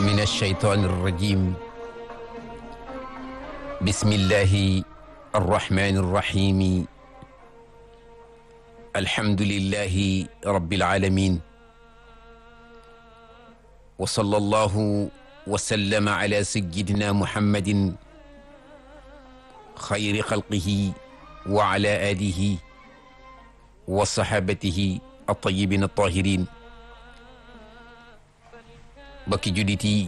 من الشيطان الرجيم بسم الله الرحمن الرحيم الحمد لله رب العالمين وصلى الله وسلم على سيدنا محمد خير خلقه وعلى آله وصحابته الطيبين الطاهرين bokki jullit yi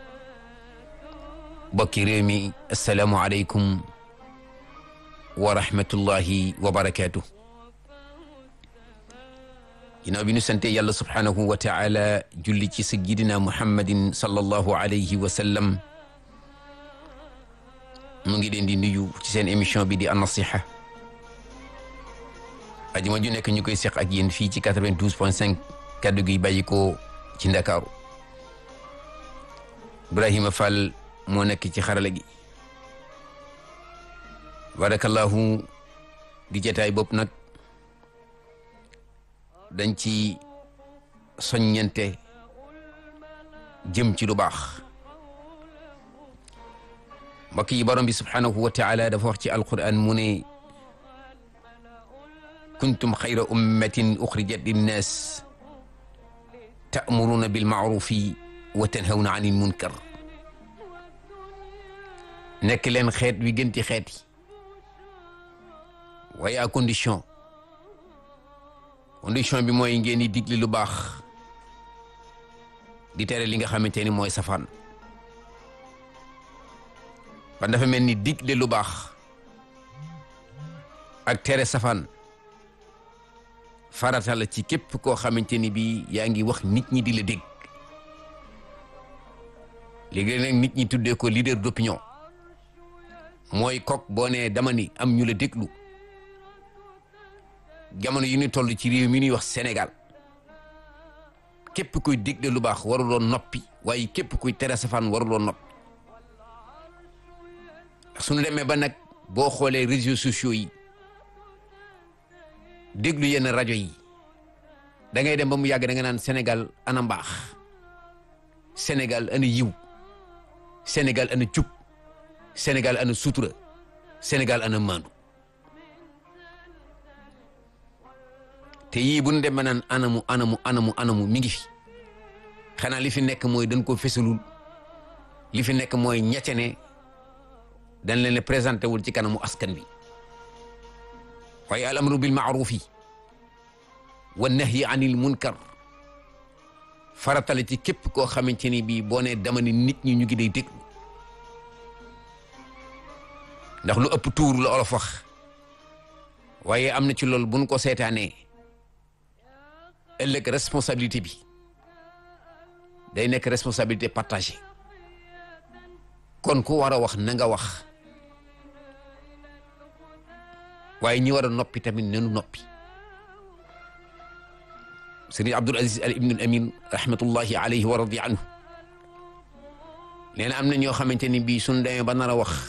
bokki réew mi asalaamu aleykum wa rahmatullahi wa barakaatu ginnaaw bi ñu sante yàlla subhaanahu wa taala julli ci sayyidina muhammadin sallallahu alayhi wa sallam mu ngi leen di nuyu ci seen émission bi di an-nasiha ajuma ju nekk ñu koy seq ak yéen fii ci 92 point 5 kaddu gi bàyyi ko ci ndakaaru Ibrahima Fall moo nekk ci xarala gi barakallahu di jataay bopp nag dañ ci soññante jëm ci lu baax mbokk yi borom bi subhanahu wa taala dafa wax ci alquran mu ne kuntum xayra ummatin uxrijat linnaas ta'muruna bilmaarufi wa tanhawna anil munkar nekk leen xeet wi gën ci xeet yi waaye à condition condition bi mooy ngeen di digle lu baax di tere li nga xamante ni mooy safaan kon dafa mel ni digle lu baax ak tere safaan farata la ci képp koo xamante ni bii yaa ngi wax nit ñi di la dégg léegi nag nit ñi tuddee ko leader d'opinion mooy kok boo nee dama ni am ñu la déglu jamono yu ñu toll ci réew mi ñuy wax Sénégal képp kuy digle lu baax waruloon noppi waaye képp kuy tere safaan waruloon noppi suñu demee ba nag boo xoolee réseaux sociaux yi déglu yenn rajo yi da ngay dem ba mu yàgg da nga naan Sénégal ana mbaax Sénégal ana yiw Sénégal ana cub Sénégal ana sutura Sénégal ana maandu te yii bu ñu dem ba naan anamu anamu anamu anamu mi ngi fi xanaa li fi nekk mooy dañ ko fesalul li fi nekk mooy ñecce ne dañ leen ne présenté wul ci kanamu askan bi waaye al amru bil maarufi wa nahyi anil munkar faratale ci képp koo xamante ni bii boo nee dama ni nit ñi ñu ngi day déglu ndax lu ëpp tuur la olof wax waaye am na ci loolu buñ ko seetaanee ëllëg responsabilité bi day nekk responsabilité partagée kon ku war a wax na nga wax waaye ñi war a noppi tamit nenu noppi sëriñ Abdul Aziz al ibnul Amin rahmatullahi alayhi wa radi anhu nee na am na ñoo xamante ni bii suñ demee ba nar a wax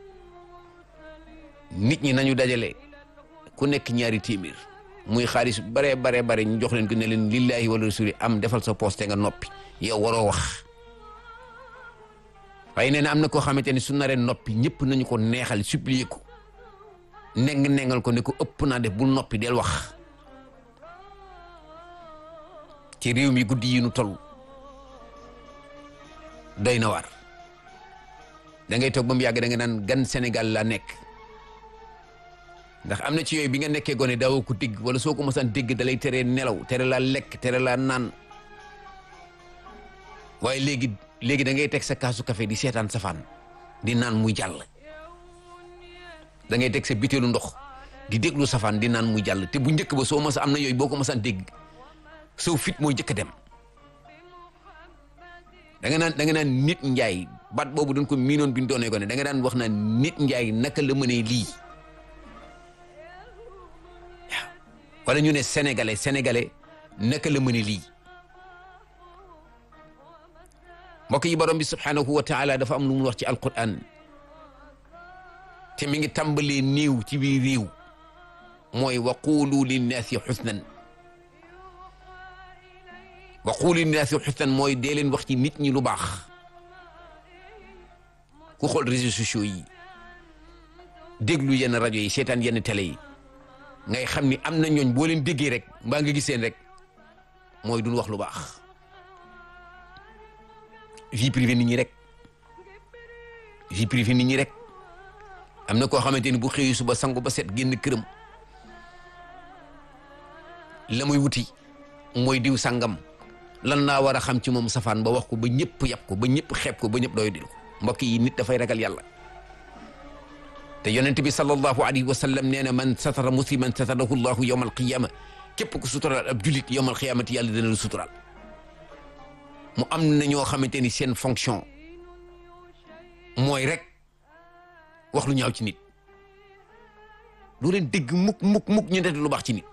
nit ñi nañu dajale ku nekk ñaari téeméer muy xaalis bare bare bare ñu jox leen ko ne leen lillahi wala rasuli am defal sa poste nga noppi yow waroo wax waaye nee na am na koo xamante ni su naree noppi ñëpp nañu ko neexal supplier ko neng nengal ko ne ko ëpp naa def bul noppi del wax ci réew mi guddi yi nu toll doy na waar da ngay toog ba mu yàgg da nga naan gan Sénégal la nekk ndax am na ci yooyu bi nga nekkee gone daawoo ko dégg wala soo ko mosaan dégg da lay teree nelaw tere laa lekk tere laa naan waaye léegi léegi da ngay teg sa kaasu café di seetaan safaan di naan muy jàll da ngay teg sa bitéelu ndox di déglu safaan di naan muy jàll te bu njëkk ba soo mos am na yooyu boo ko mosaan dégg soo fit mooy jëkk a dem da nga naan da nga naan nit njaay baat boobu dañ ko miinoon bi ñu doonee ko ne da nga daan wax naan nit njaay naka la mënee lii waaw wala ñu ne sénégalais sénégalais naka la mënee lii mbokk yi borom bi subhanahu wa taala dafa am lu mu wax ci alquran te mi ngi tàmbalee néew ci biir réew mooy wa qulu linnaasi xusnan wa qulu linnaasi xusnan mooy dee leen wax ci nit ñi lu baax ku xool réseaux sociaux yi déglu yenn rajo yi seetaan yenn télé yi ngay xam ni am na ñooñ boo leen déggee rek mbaa nga giseen rek mooy duñ wax lu baax vie privée nit ñi rek vie privée nit ñi rek am na koo xamante ni bu xëyee suba sangu ba set génn këram la muy wuti mooy diw sangam lan laa war a xam ci moom safaan ba wax ko ba ñëpp yab ko ba ñëpp xeeb ko ba ñëpp doy dil ko mbokk yi nit dafay ragal yàlla te yonent bi sallallahu alayhi wa sallam nee na man satara musliman satarahu llahu yawma alqiyama képp ku suturaal ab julit yawma alqiyamati yàlla dina la suturaal mu am na ñoo xamante ni seen fonction mooy rek wax lu ñaaw ci nit doo leen dégg mukk mukk mukk ñu def lu baax ci nit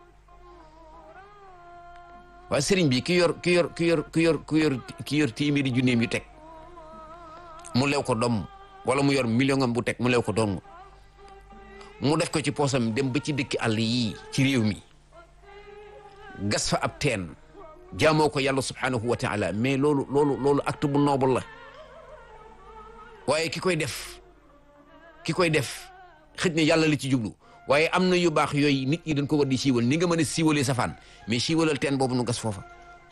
waaye sëriñ bi ki yor ki yor ki yor ki yor ki yor ki yor téeméeri junneem yu teg mu lew ko doom wala mu yor million am bu teg mu lew ko doom mu def ko ci poosam dem ba ci dëkki àll yii ci réew mi gas fa ab teen jaamoo ko yàlla subhanahu wa taala mais loolu loolu loolu acte bu noble la waaye ki koy def ki koy def xëj na yàlla li ci jublu waaye am na yu baax yooyu nit ñi dañ ko war di siiwal ni nga mën a siiwalee safaan mais siiwalal teen boobu nu gas foofa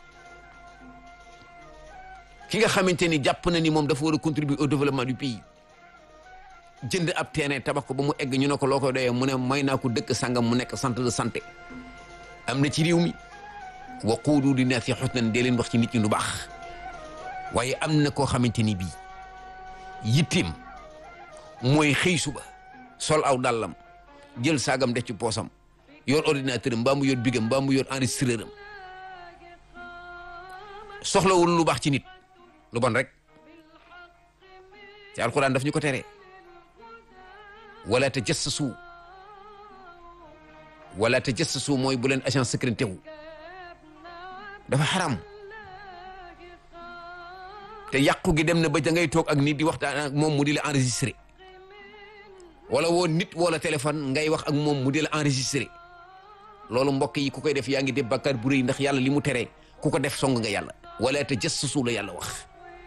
ki nga xamante ni jàpp na ni moom dafa war a contribuer au développement du pays jënd ab terrain tabax ko ba mu egg ñu ne ko loo koy doyee mu ne may naa ko dëkk sangam mu nekk centre de santé am na ci réew mi wa quulu li naasi xusnan dee leen wax ci nit ñi lu baax waaye am na koo xamante ni bii yittim mooy xëy suba sol aw dàllam jël saagam def ci poosam yor ordinateur am mbaa mu yor bigam mbaa mu yor enregistreur am soxlawul lu baax ci nit lu bon rek ci alquran daf ñu ko tere wala tajassasu wala tajassasu mooy bu leen agent secret wu dafa xaram te yàqu gi dem na ba da ngay toog ak nit di waxtaan ak moom mu di la enregistré wala woo nit wala téléphone ngay wax ak moom mu di la enregistré loolu mbokk yi ku koy def yaa ngi def bàkkaar bu rëy ndax yàlla li mu teree ku ko def song nga yàlla wala tajassasu la yàlla wax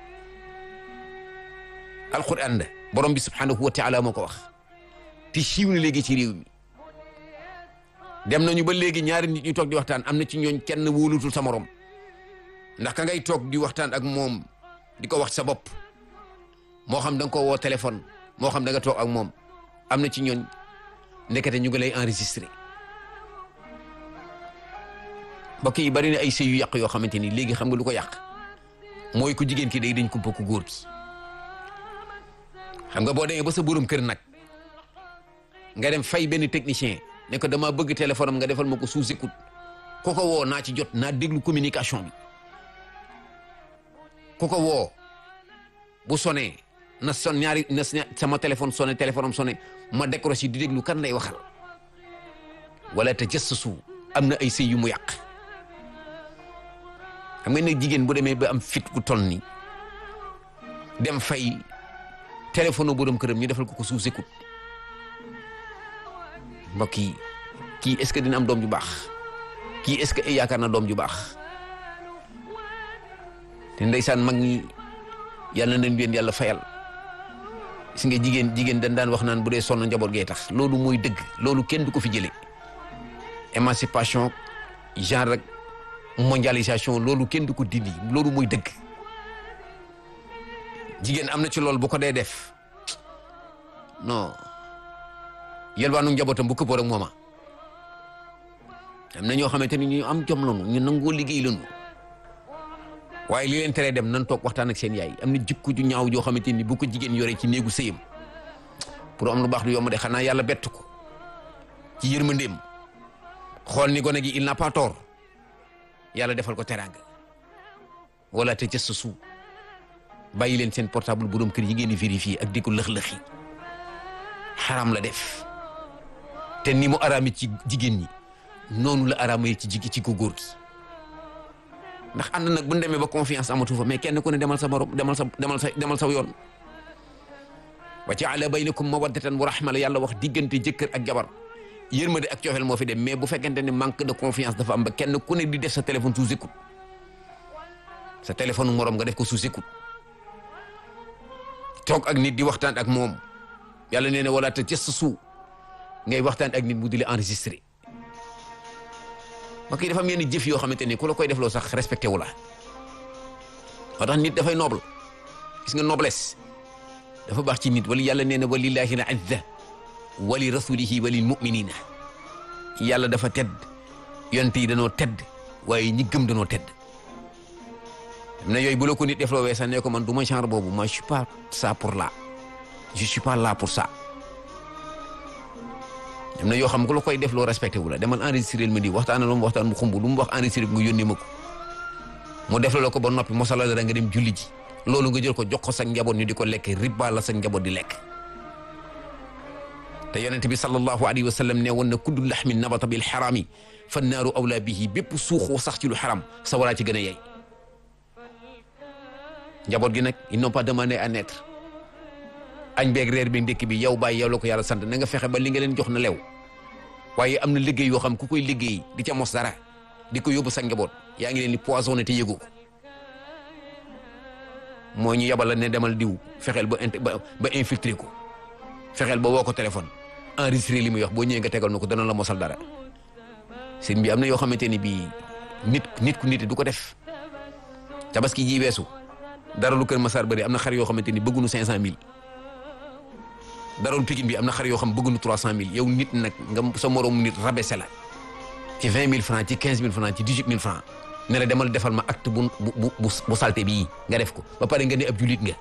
alquran da borom bi subhanahu wa taala moo ko wax te siiw na léegi ci réew mi dem nañu ba léegi ñaari nit ñu toog di waxtaan am na ci ñooñ kenn wóolutul sa morom ndax ka ngay toog di waxtaan ak moom di ko wax sa bopp moo xam da nga ko woo téléphone moo xam da nga toog ak moom am na ci ñooñ ndekete ñu ngi lay enregistré mbokk yi bari na ay sëy yu yàq yoo xamante ni léegi xam nga lu ko yàq mooy ku jigéen ki day dañ kumpa ku góor ki xam nga boo demee ba sa borom kër nag nga dem fay benn technicien ne ko dama bëgg téléphone am nga defal ma ko sous écoute ku ko woo naa ci jot naa déglu communication bi ku ko woo bu sonné na son ñaari na sama téléphone sonné téléphone am sonné ma décroché di déglu kan lay waxal wala te jës su am na ay sëy yu mu yàq xam nga ne jigéen bu demee ba am fit ku toll ni dem fay téléphone borom këram ñu defal ko ko sous écoute mbokk yi kii est-ce que dina am doom ju baax kii est-ce que yaakaar na doom ju baax te ndeysaan mag ñi yàlla nañ leen yàlla fayal gis nga jigéen jigéen dañ daan wax naan bu dee sonn njaboot gee tax loolu mooy dëgg loolu kenn du ko fi jëlee émancipation genre rek mondialisation loolu kenn du ko dindi loolu mooy dëgg jigéen am na ci loolu bu ko dee def non yelwaanu njabootam bu këppoo rek mooma am na ñoo xamante ni ñu am jom lañu ñu nangoo liggéey lañu waaye li leen teree dem nan toog waxtaan ak seen yaay am na jikko ju ñaaw joo xamante ni bu ko jigéen yoree ci néegu sëyam pour am lu baax du yomb de xanaa yàlla bett ko ci yërmandeem xool ni gone gi il n'a pas tort yàlla defal ko teraanga wala te jës su bàyyi leen seen portable borom kër yi ngeen di vérifier ak di ko lëx-lëxi xaram la def te ni mu araami ci jigéen ñi noonu la araamee ci jigi ci ko góor gi ndax ànd nag bu ñu demee ba confiance amatu fa mais kenn ku ne demal sa morom demal sa demal sa demal sa yoon wa jaala baynakum mawaddatan wa rahma la yàlla wax diggante jëkkër ak jabar yërmande ak coofeel moo fi dem mais bu fekkente ne manque de confiance dafa am ba kenn ku ne di def sa téléphone sous écoute sa téléphone morom nga def ko sous écoute toog ak nit di waxtaan ak moom yàlla nee na wala te jës suu ngay waxtaan ak nit mu di la enregistré ok dafa am yenn jëf yoo xamante ni ku la koy defloo sax respecté wu la moo tax nit dafay noble gis nga noblesse dafa baax ci nit wala yàlla nee na walillahi al izza wali rasulihi walil muminina yàlla dafa tedd yonent yi danoo tedd waaye ñi gëm danoo tedd am na yooyu bu la ko nit defloo wee sax ne ko man du ma genre boobu moi je suis pas ça pour là je suis pas là pour ça am na yoo xam ku la koy defloo respecté wu la demal enregistré ma di waxtaan lu mu waxtaan mu xumb lu mu wax enregistré nga yónnee ma ko mu def la ko ba noppi mosala la nga dem julli ji loolu nga jël ko jox ko sa njaboot ñu di ko lekk riba la sa njaboot di lekk te yonent bi sallallahu alayhi wa sallam ne woon na kullu laxmin nabata bil xaraami fa naaru awla bihi bépp suuxoo sax ci lu xaram sa walaa ci gën a yey njaboot gi nag ils n'ont pas demandé à naître añ beeg reer bi ndékk bi yow bàyyi yow la ko yàlla sant na nga fexe ba li nga leen jox na lew waaye am na liggéey yoo xam ku koy liggéey di ca mos dara di ko yóbbu sa njaboot yaa ngi leen di poisonné te yëgoo ko moo ñu yabal la ne demal diw fexeel ba ba ba infiltré ko fexeel ba woo ko téléphone enregistré li muy wax boo ñëwee nga tegal na ko dana la mosal dara sëñ bi am na yoo xamante ni bii nit nit ku nit du ko def tabaski ji weesu dara lu kër Massar bëri am na xar yoo xamante ni bëgguñu cinq cent mille dara lu Pikine bi am na xar yoo xam bëgguñu trois cent mille yow nit nag nga sa moroom nit rabaissé la ci vingt mille francs ci quinze mille francs ci dix huit mille francs ne la demal defal ma acte bu bu bu bu salté bii nga def ko ba pare nga ne ab julit nga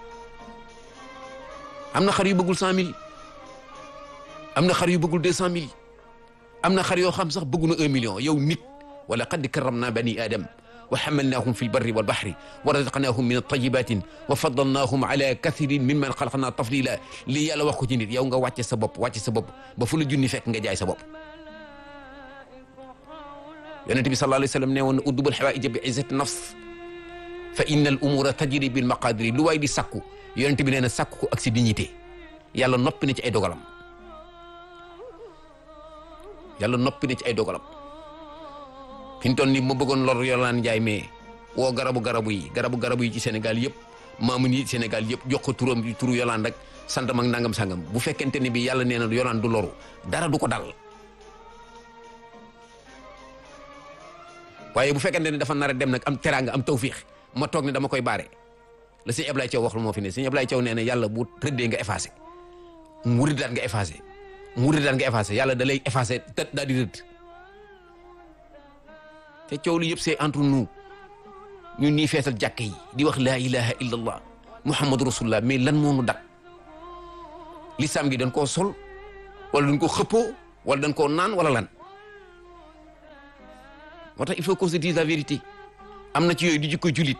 am na xar yu bëggul cent mille am na xar yu bëggul deux cent mille am na xar yoo xam sax bëggu na un million yow nit wala qad karramna bani adam wa hamalnahum fi lbarri walbahri wa razaqnahum min altayibatin wa faddalnahum ala kathirin mimman xalaqna tafdila lii yàlla wax ko ci nit yow nga wàcce sa bopp wàcce sa bopp ba fu la junni fekk nga jaay sa bopp yonente bi sallallahu alayhi wa sallam ne woon na uddubal xawaaija bi izzati nafs fa inna al umura tajri bil maqadiri lu waay di sakku yonente bi nee na sakku ko ak si dignité yàlla noppi na ci ay dogalam yàlla noppi na ci ay dogalam fi mu toll nii ma bëggoon lor Yolande Ndiaye mais woo garabu garabu yi garabu garabu yi ci Sénégal yëpp maamun yi Sénégal yëpp jox ko turam turu Yolande ak santam ak nangam sangam bu fekkente ne bi yàlla nee na Yolande du loru dara du ko dal waaye bu fekkente ne dafa nar a dem nag am teraanga am tawfiix ma toog ne dama koy baare la sëñ Ablaye Thiaw wax lu moo fi ne sëñ Ablaye Thiaw nee na yàlla bu rëddee nga effacé mu rëddaat nga effacé mu rëddaat nga effacé yàlla da lay effacé te daal di rëdd te coow li yëpp c'est entre nous ñun ñii feesal jàkk yi di wax laa ilaha illa allah muhammadu rasulullah mais lan moo nu dak lislaam gi dañ koo sol wala dañ ko xëppoo wala dañ koo naan wala lan moo tax il faut qu'on se dise la vérité am na ci yooyu di jikko julit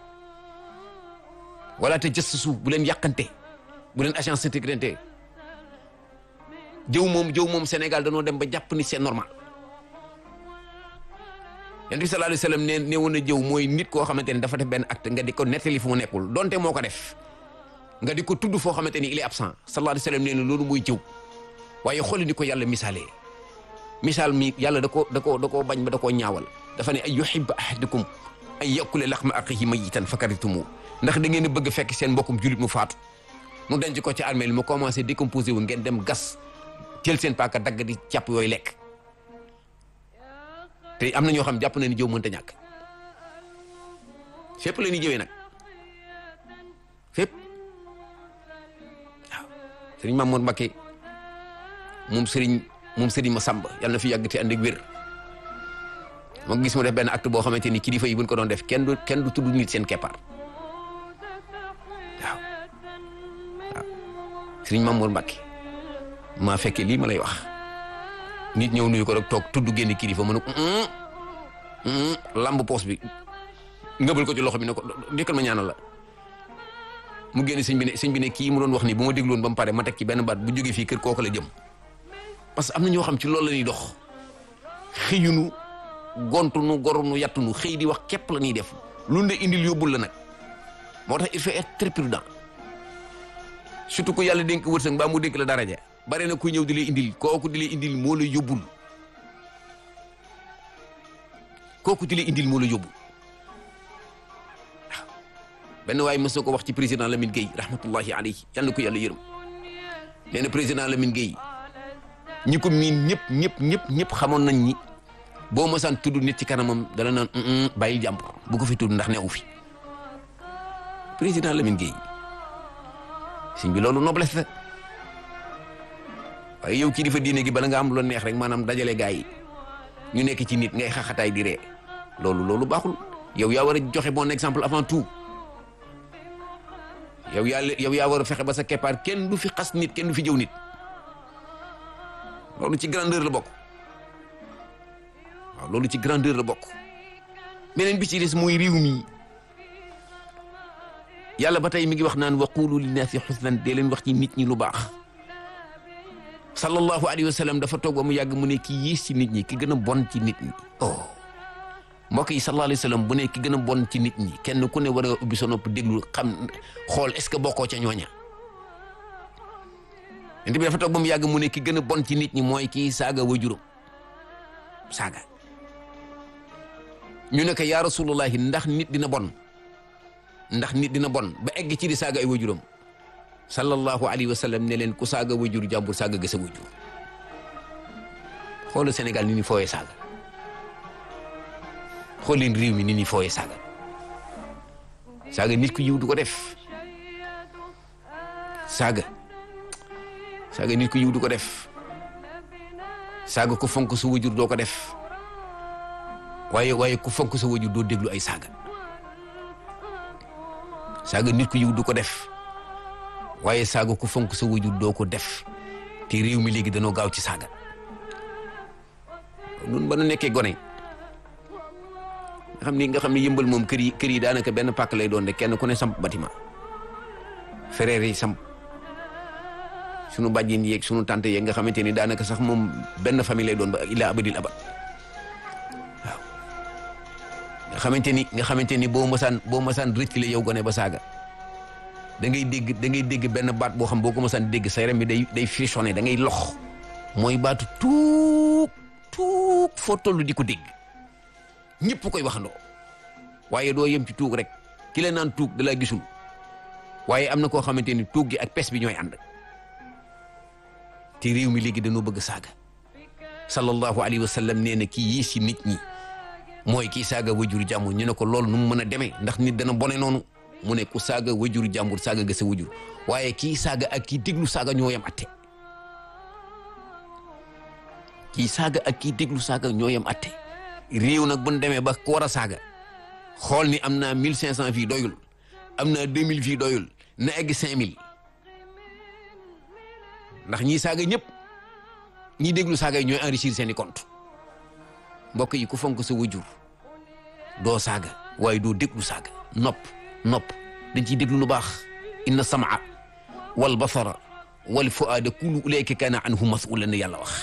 wala te jës suuf bu leen yàqante bu leen agence sécurité jëw moom jëw moom Sénégal danoo dem ba jàpp ni c'est normal yonent bi sallallahu alayhi wasallam ne ne woon na jëw mooy nit koo xamante ni dafa def benn acte nga di ko nettali fu mu nekkul donte moo ko def nga di ko tudd foo xamante ni il est absent sallallahu alayhi wasallam nee na loolu mooy jëw waaye xooli ni ko yàlla misaalee misaal mi yàlla da koo da koo da koo bañ ba da koo ñaawal dafa ne ay yuhibbu ahadukum an yakula laxma axihi mayitan fakaritumu ndax da ngeen a bëgg fekk seen mbokkum julit mu faatu mu denc ko ci armée mu commencé décomposé wu ngeen dem gas jël seen paaka dagg di jàpp yooyu lekk te am na ñoo xam jàpp na ni jëw mënta ñàkk fépp la ñuy jëwee nag fépp waaw sëriñ Mamour Mbacké moom sëriñ moom sëriñ Massamba yàlla na fi yàgg te ànd ak wér ma gis mu def benn acte boo xamante ni kilifa yi buñ ko doon def kenn du kenn du tudd nit seen keppaar waaw waaw sëriñ Mamour Mbacké maa fekkee lii ma lay wax nit ñëw nuyu ko rek toog tudd génn kilifa mu ne ko lamb poos bi ngëbal ko ci loxo bi ne ko dikkal ma ñaanal la mu génn sëñ bi ne sëñ bi ne kii mu doon wax nii bu ma dégloon ba mu pare ma teg ci benn baat bu jógee fii kër kooku la jëm parce que am na ñoo xam ci loolu la ñuy dox xëyunu gontunu gorunu yattunu xëy di wax képp la ñuy def lu ne indil yóbbul la nag moo tax il faut être très prudent surtout ko yàlla dénk wërsëg mbaa mu dénk la daraja bare na ku ñëw di lay indil kooku di lay indil moo la yóbbul kooku di lay indil moo la yóbbul waaw benn waaye mës na ko wax ci président Lamine Gueye rahmatullahi alayhi yal na ko yàlla yërëm nee na président Lamine Gueye ñi ko miin ñëpp ñëpp ñëpp ñëpp xamoon nañ ni boo mësaan tudd nit ci kanamam dala naan bàyyil jàmbur bu ko fi tudd ndax newu fi président Lamine Gueye sëñ bi loolu noblesse la waaye yow kilifa diine gi bala nga am lu neex rek maanaam dajale gaa yi ñu nekk ci nit ngay xaxataay di ree loolu loolu baaxul yow yaa war a joxe bon exemple avant tout yow yaa yow yaa war a fexe ba sa keppaar kenn du fi xas nit kenn du fi jëw nit loolu ci grandeur la bokk waaw loolu ci grandeur la bokk beneen bi ci des mooy réew mi yàlla ba tey mi ngi wax naan waqulu linnaasi xusnan dee leen wax ci nit ñi lu baax sallallahu alayhi wa sallam dafa toog ba mu yàgg mu ne ki yées ci nit ñi ki gën a bon ci nit ñi oh mbokk yi sallallahu alayhi wa sallam bu ne ki gën a bon ci nit ñi kenn ku ne war a ubbi sa nopp déglu xam xool est-ce que bokkoo ca ñooña yonent bi dafa toog ba mu yàgg mu ne ki gën a bon ci nit ñi mooy kii saaga wajuram saaga ñu ne ko yaa rasulullahi ndax nit dina bon ndax nit dina bon ba egg ci di saaga ay wajuram sallallahu alayhi wa sallam ne leen ku saaga wajur jàmbur saaga gësa wajur xoolal Sénégal ni ni fooyee saaga xool leen réew mi ni ni fooyee saaga saaga nit ku yiw du ko def saaga saaga nit ku yiw du ko def saaga ku fonk sa wajur doo ko def waaye waaye ku fonk sa wajur doo déglu ay saaga saaga nit ku yiw du ko def waaye saaga ku fonk sa wajur doo ko def te réew mi léegi danoo gaaw ci saaga nun ba nu nekkee gone nga xam ni nga xam ni yëmbal moom kër yi kër yi daanaka benn pàkk lay doon de kenn ku ne samp bâtiment frères yi samp sunu bàjjen yeeg sunu tante yeeg nga xamante ni daanaka sax moom benn famille lay doon ba ila abadil abad waaw nga xamante ni nga xamante ni boo masaan boo masaan rëccale yow gone ba saaga da ngay dégg da ngay dégg benn baat boo xam boo ko masaan dégg sa yaram bi day day frissonné da ngay lox mooy baatu tuug tuug foo toll di ko dégg ñëpp koy waxandoo waaye doo yem ci tuug rek ki la naan tuug da laa gisul waaye am na koo xamante ni tuug gi ak pes bi ñooy ànd te réew mi léegi dañoo bëgg saaga sallallahu alayhi wa sallam nee na kii yii si nit ñi mooy kii saaga wajur jàmbur ñu ne ko loolu nu mu mën a demee ndax nit dana bone noonu mu ne ku saaga wajur jàmbur saaga ga sa wajur waaye kii saaga ak kii déglu saaga ñoo yem atte kii saaga ak kii déglu saaga ñoo yem atte réew nag bu ñu demee ba ku war a saaga xool ni am naa mille cinq cent fii doyul am naa deux mille fii doyul na egg cinq mille ndax ñii saaga ñëpp ñii déglu saaga yi ñooy enrichir seeni compte mbokk yi ku fonk sa wajur doo saaga waaye doo déglu saaga nopp nopp dañ ciy déglu lu baax inna samaa wal basara wal fuaada kullu ulayka kaana anhu masulan yàlla wax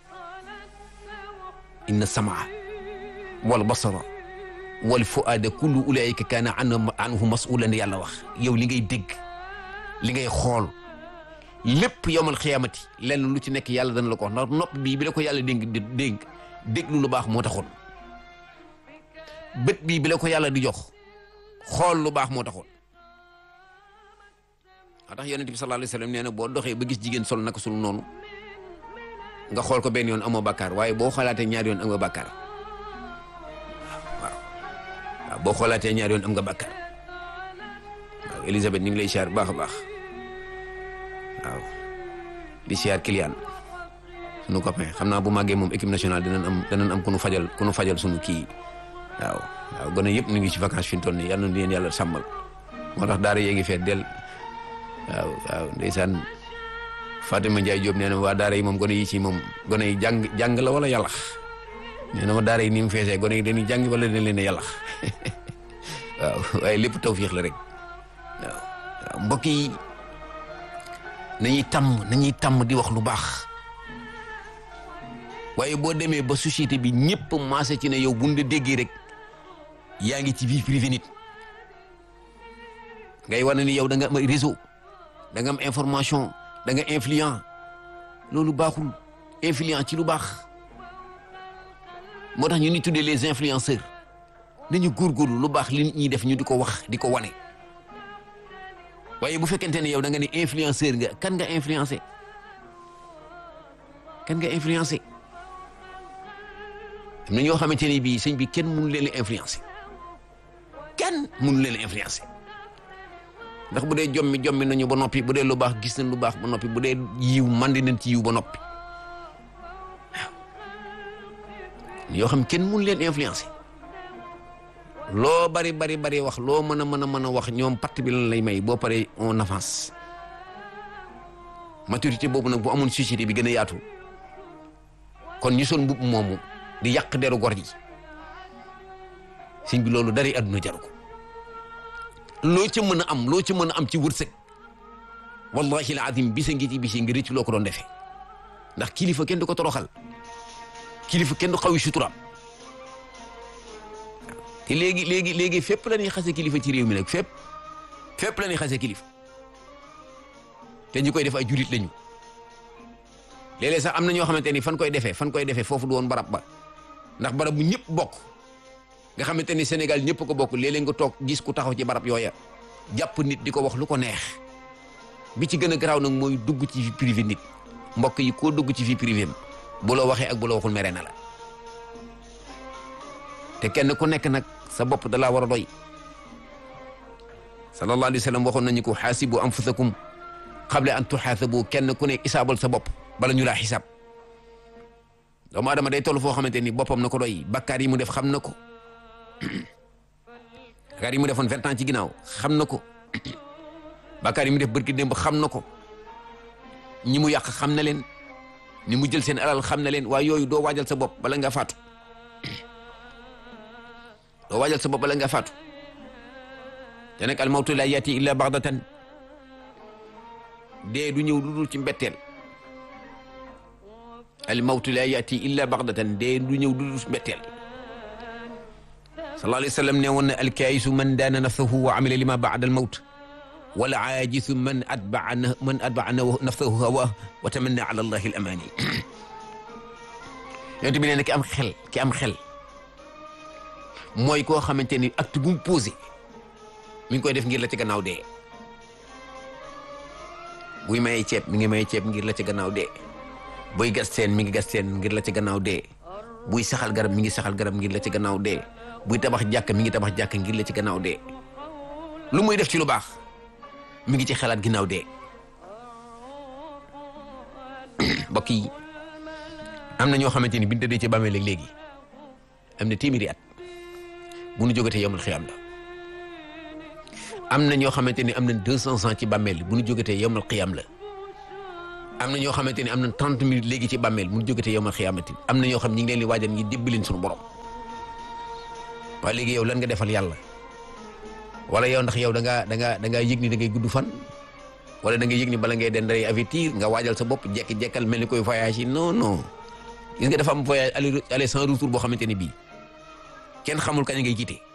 inna samaa wal basara wal fuaada kullu ulayka kaana anhu masulan yàlla wax yow li ngay dégg li ngay xool lépp yowmal xiyaamati lenn lu ci nekk yàlla dana la ko wax ndax nopp bii bi la ko yàlla dénk dénk déglu lu baax moo taxoon bët bii bi la ko yàlla di jox xool lu baax moo taxoon moo tax yonent bi sallallahu alayhi wasallam nee na boo doxee ba gis jigéen sol naka sul noonu nga xool ko benn yoon amoo bàkkaar waaye boo xoolaatee ñaari yoon am nga bàkkaar waaw waaw boo xoolaatee ñaari yoon am nga bàkkaar waaw Elisabeth ñu ngi lay siyaar baax a baax waaw di siyaar Kylian sunu copain xam naa bu màggee moom équipe nationale dinañ am dinañ am ku nu fajal ku nu fajal sunu kii waaw waaw gone yëpp ñu ngi ci vacances fi mu toll nii yal na leen yàlla sàmmal moo tax daara yee ngi feet del waaw waaw ndeysaan Fatima Ndiaye Diop nee na waa daara yi moom gone yi ci moom gone yi jàng jàng la wala yàllax nee na ma daara yi ni mu feesee gone yi dañuy jàng wala dañ leen a yàllax waaw waaye lépp tawfiix la rek waaw waaw mbokk yi nañuy tàmm nañuy tàmm di wax lu baax waaye boo demee ba société bi ñëpp maase ci ne yow buñ la déggee rek yaa ngi ci vie privée nit ngay wane ni yow da nga am réseau da nga am information da nga influent loolu baaxul influent ci lu baax moo tax ñu ni tuddee les influenceurs nañu góorgóorlu lu baax li nit ñi def ñu di ko wax di ko wane waaye bu fekkente ne yow da nga ne influenceur nga kan nga influencé kan nga influencé am na ñoo xamante ne bii sëñ bi kenn mënu leen a influencé kenn mënu leen a influencé ndax bu dee jommi jommi nañu ba noppi bu dee lu baax gis nañ lu baax ba noppi bu dee yiw mandi nañ ci yiw ba noppi waaw yoo xam kenn mënu leen influencé loo bari bari bari wax loo mën a mën a mën a wax ñoom parti bi lan lay may boo paree on avance maturité boobu nag bu amoon société bi gën a yaatu kon ñu sol mbubb moomu di yàq deru gor ji sëñ bi loolu dari àdduna jaru ko loo ca mën a am loo ca mën a am ci wërsëg wallahi al azim bisa ngi ci bisi nga rëcc loo ko doon defee ndax kilifa kenn du ko toroxal kilifa kenn du xawi suturaam te léegi léegi léegi fépp la ñuy xase kilifa ci réew mi nag fépp fépp la ñuy xase kilifa te ñu koy def ay julit lañu léeg-léeg sax am na ñoo xamante ni fan koy defee fan koy defee foofu du woon barab ba ndax barab bu ñëpp bokk nga xamante ni Sénégal ñëpp ko bokk léeg-léeg nga toog gis ku taxaw ci barab yooya jàpp nit di ko wax lu ko neex bi ci gën a garaaw nag mooy dugg ci vie privée nit mbokk yi koo dugg ci vie privée bu la waxee ak bu la waxul mere na la te kenn ku nekk nag sa bopp da laa war a doy sallallahu alayhi wa sallam waxoon nañu ko xaasibu anfusakum qabla an tuxaasabu kenn ku nekk isaabal sa bopp bala ñu laa xisaab doomu adama day toll foo xamante ni boppam na ko doy bakkaar yi mu def xam na ko bakkaar yi mu defoon vingt ans ci ginnaaw xam na ko bakkaar yi mu def bërki démb xam na ko ñi mu yàq xam na leen ni mu jël seen alal xam na leen waaye yooyu doo waajal sa bopp bala nga faatu doo waajal sa bopp bala nga faatu te nag al mawtu la yati illa baxdatan dee du ñëw lu dul ci mbetteel al mawtu la yati illa baxdatan dee du ñëw lu dul ci mbetteel sallallahu alayhi wa sallam ne woon na alkaayisu man daana nafsahu wa amila lima baada al mawt wala aajisu man atbaa man atbaa nafsahu hawa wa tamanna ala allahi al amani yonent bi nee na ki am xel ki am xel mooy koo xamante ni acte bu mu posé mi ngi koy def ngir la ci gannaaw dee buy mayee ceeb mi ngi mayee ceeb ngir la ci gannaaw dee buy gas teen mi ngi gas teen ngir la ci gannaaw dee buy saxal garab mi ngi saxal garab ngir la ci gannaaw dee buy tabax jàkk mi ngi tabax jàkk ngir la ci gannaaw dee lu muy def ci lu baax mi ngi ci xalaat ginnaaw dee mbokk yi am na ñoo xamante ni bi ñu tëddee ci bàmmeel léegi am na téeméeri at bu nu jógatee yomul xiyam la am na ñoo xamante ni am na deux cent ans ci bàmmeel bu nu jógatee yomul xiyam la am na ñoo xamante ni am na trente minutes léegi ci bàmmeel bu nu jógatee yomul xiyamati am na ñoo xam ñi ngi leen di waajal ñi débbaleen suñu borom waaye léegi yow lan nga defal yàlla wala yow ndax yow da ngaa da ngaa da ngaa yëg ni da ngay gudd fan wala da ngay yëg ni bala ngay den day avertir nga waajal sa bopp jekki-jekkal mel ni koy voyage yi non non gis nga dafa am voyage aller aller sans retour boo xamante ni bii kenn xamul kañ ngay jiite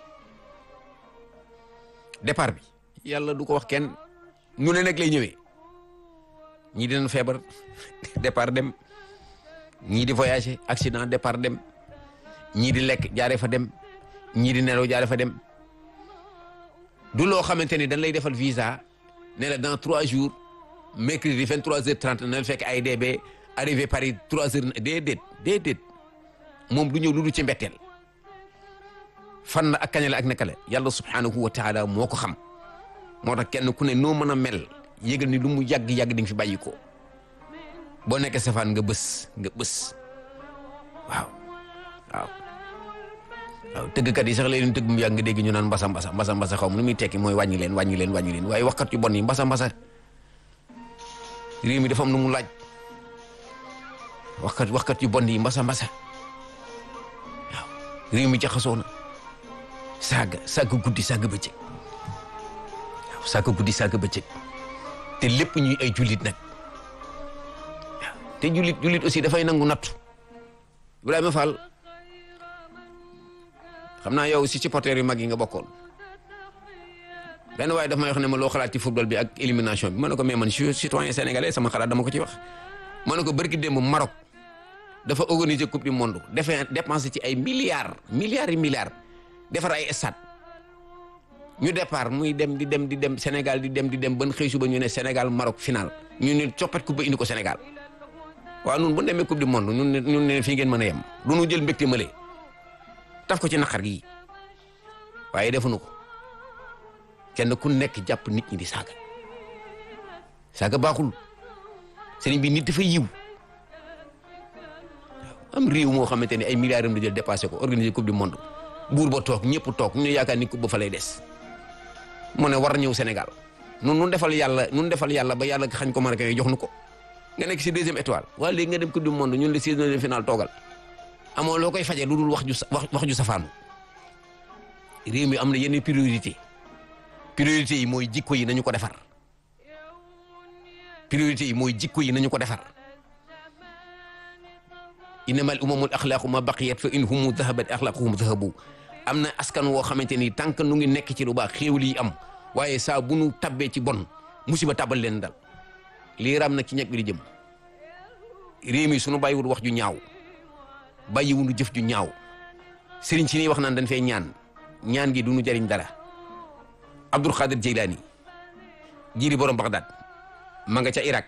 départ bi yàlla du ko wax kenn nu ne nag lay ñëwee ñii dinañ feebar départ dem ñii di voyager accident départ dem ñii di lekk jaare fa dem ñii di nelaw jaare fa dem du loo xamante ni dañ lay defal visa ne la dans trois jours mercredi vingt trois heures trente na la fekk ay DB arrivé Paris trois heures déedéet déedéet moom du ñëw lu du ci mbetteel fan la ak kañ la ak naka la yàlla subhanahu wa taala moo ko xam moo tax kenn ku ne noo mën a mel yëgal ni lu mu yàgg-yàgg di nga fi bàyyi ko boo nekkee safaan nga bës nga bës waaw waaw waaw tëggkat yi sax leen tëgg mu yàgg nga dégg ñu naan mbasa mbasa mbasa mbasa xaw ma lu muy tekki mooy wàññi leen wàññi leen wàññi leen waaye waxkat yu bon yi mbasa mbasa réew mi dafa am lu mu laaj waxkat waxkat yu bon yi mbasa mbasa waaw réew mi jaxasoo na saaga saaga guddi saaga bëccëg waaw saaga guddi saaga bëccëg te lépp ñuy ay jullit nag waaw te jullit jullit aussi dafay nangu nattu Ibrahima Fall xam naa yow si supporter yu mag yi nga bokkoon benn waaye daf may wax ne ma loo xalaat ci football bi ak élimination bi ma ne ko mais man je suis citoyen sénégalais sama xalaat dama ko ci wax ma ne ko bërki démb Maroc dafa organiser coupe du monde defee dépensé ci ay milliards milliards yi milliards defar ay stade ñu départ muy dem di dem di dem Sénégal di dem di dem ban xëy suba ñu ne Sénégal Maroc final ñu ne coppat coupe ba indi ko Sénégal waaw nun bu demee coupe du monde ñun ne ñun ne fii ngeen mën a yem du ñu jël mbégte mële taf ko ci naqar gi waaye defuñu ko kenn ku nekk jàpp nit ñi di saaga saaga baaxul sëriñ bi nit dafa yiw am réew moo xamante ne ay milliards am la jël dépassé ko organiser coupe du monde buur ba toog ñëpp toog ñu yaakaar ni coupe ba fa lay des mu ne war ñëw Sénégal nun nun defal yàlla nun defal yàlla ba yàlla xañ ko Marocain yi jox nu ko nga nekk si deuxième étoile waaye léegi nga dem coupe du monde ñun le seizième final toogal amoo loo koy fajee lu dul wax ju wax wax ju safaanu réew mi am na yenn priorité priorité yi mooy jikko yi nañu ko defar priorité yi mooy jikko yi nañu ko defar innama al umamul axlaaqu ma baqiyat fa in humu dahabat axlaaquhum dahabu am na askan woo xamante ni tant que nu ngi nekk ci lu baax xéewal yi am waaye saa bu nu tabbee ci bon musiba tabal leen dal lii ram nag ci ñeg bi di jëm réew mi sunu bàyyiwul wax ju ñaaw bàyyiwunu jëf ju ñaaw sëriñ si nii wax naan dañ fay ñaan ñaan gi du nu jariñ dara Abdul Xaadir Jeylaani jiiri borom Bagdad ma nga ca Irak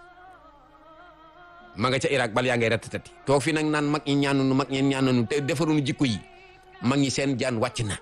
ma nga ca Irak bal yaa ngay ratatati toog fi nag naan mag ñi ñaanunu mag ñi ñaanunu te defarunu jikko yi mag ñi seen jaan wàcc na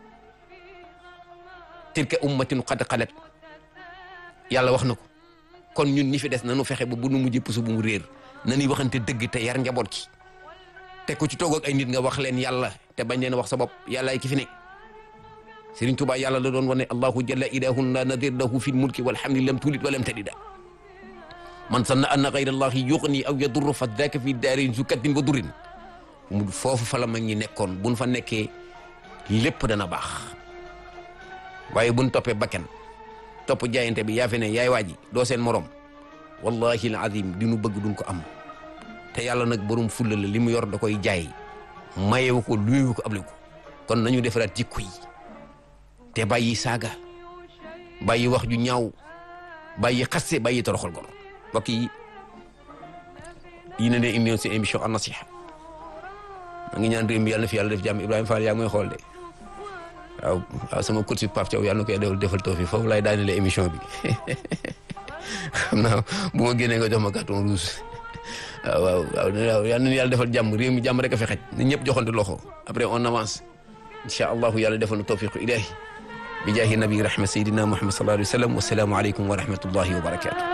tilka ummatin qad xalat yàlla wax na ko kon ñun ñi fi des nanu fexe ba bu nu mujj pusu bu mu réer nañuy waxante dëgg te yar njaboot ci te ku ci toog ak ay nit nga wax leen yàlla te bañ leen wax sa bopp yàlla ay ki fi ne Sëriñ Tuubaa yàlla la doon wane allahu jalla ilahun la nadir lahu fi mulki walhamdi lam tulid walam tadida man sanna anna gayra allahi yuxni aw yadurru fa daka fi daarin su kattin wa durrin mu foofu fa la mag ñi nekkoon buñ fa nekkee lépp dana baax waaye buñ toppee bakken topp jaayante bi yaa fi ne yaay waaji doo seen morom wallahi al azim di nu bëgg duñ ko am te yàlla nag borom fulla la li mu yor da koy jaay mayewu ko luyewu ko able ko kon nañu defaraat jikko yi te bàyyi saaga bàyyi wax ju ñaaw bàyyi xaste bàyyi toroxal gor mbokk yi yi ne ne indi seen émission an nasiha ma ngi ñaan réew mi yàlla na fi yàlla def jàmm Ibrahima Fall yaa ngi may xool de waaw waaw sama coach Pape Thiaw yàlla na koy defal defal tawfiq foofu laay daanelee émission bi xam naa bu ma génnee nga jox ma carton rouge waaw waaw waaw yal na yàlla defal jàmm réew mi jàmm rek a fi xaj na ñëpp joxante loxo après on avance incha allahu yàlla defal na tawfiqu ilahi bi jaahi nabi rahma sayidina muhammad sallallahu alayhi wa sallam wasalaamu aleykum wa rahmatullahi wa barakatuh